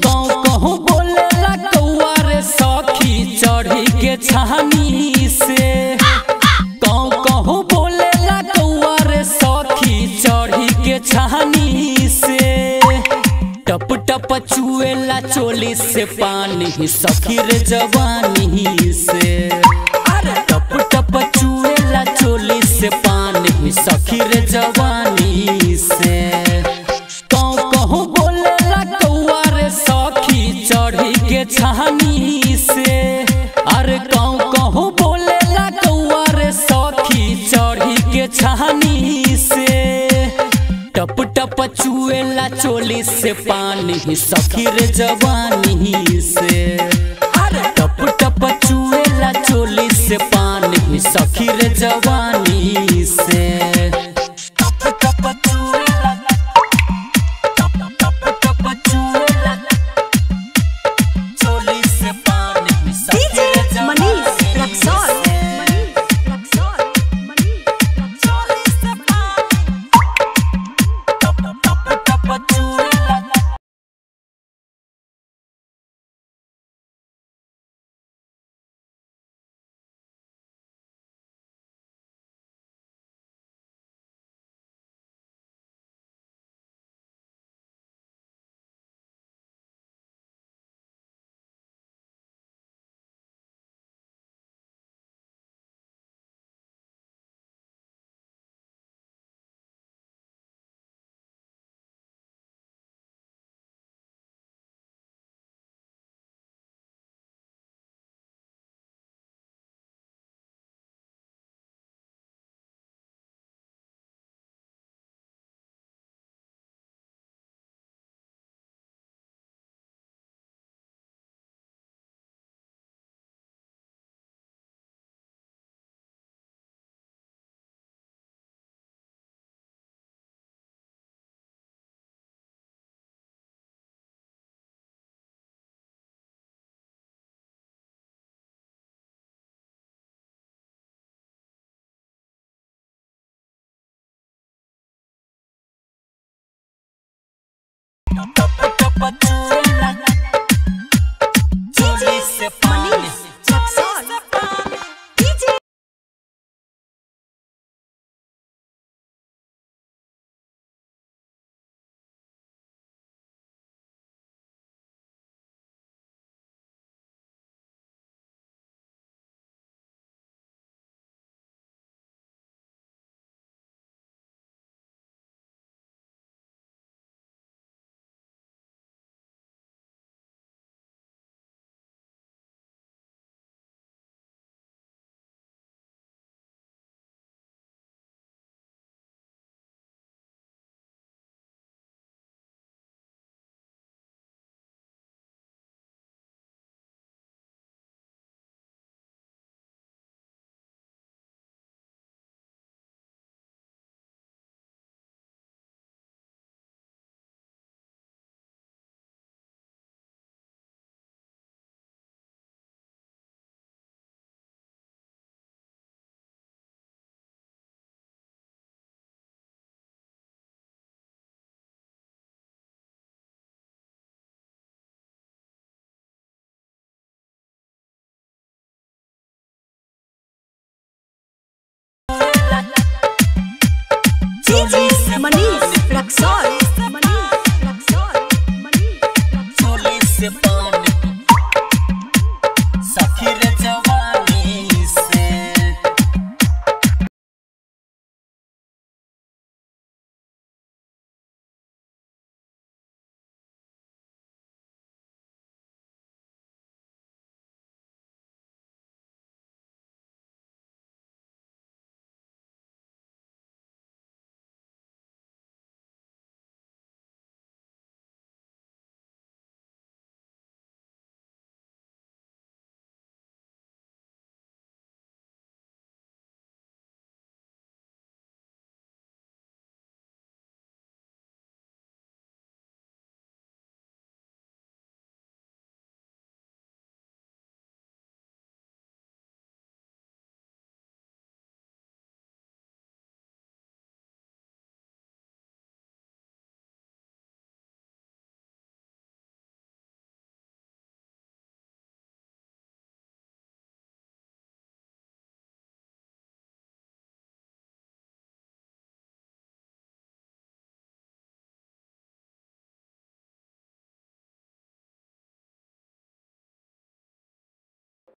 कहूँ कहूँ बोलेला कौआ रे सखी चढ़ी के छानी से कहूँ कहूँ बोलेला कौआ रे सखी चढ़ी के छानी से टप टप चुएला चोली से पानी सखी रे जवानी से अरे टप टप चुएला चोली से पानी सखी रे जवानी से कहूँ कहूँ बोलेला कौआ रे सखी चढ़ी के छानी से अरे कहूँ कहूँ बोलेला कौआ रे सखी चढ़ी के छानी से टप टप चुएला चोली से पानी सखी रे जवानी से अरे टप टप चुएला चोली से पानी सखी रे जवानी से टप टप चुएला टप टप टप चुएला चोली से पानी सखी DJ रे जवानी Manish Raksol. से। Manish Raksol. Manish Raksol. टप टप टप चुएला टप टप चुएला चोली से पानी Manish Raksol. DJ DJ Manish Raksol. Manish Raksol. Manish Raksol. चोली से पानी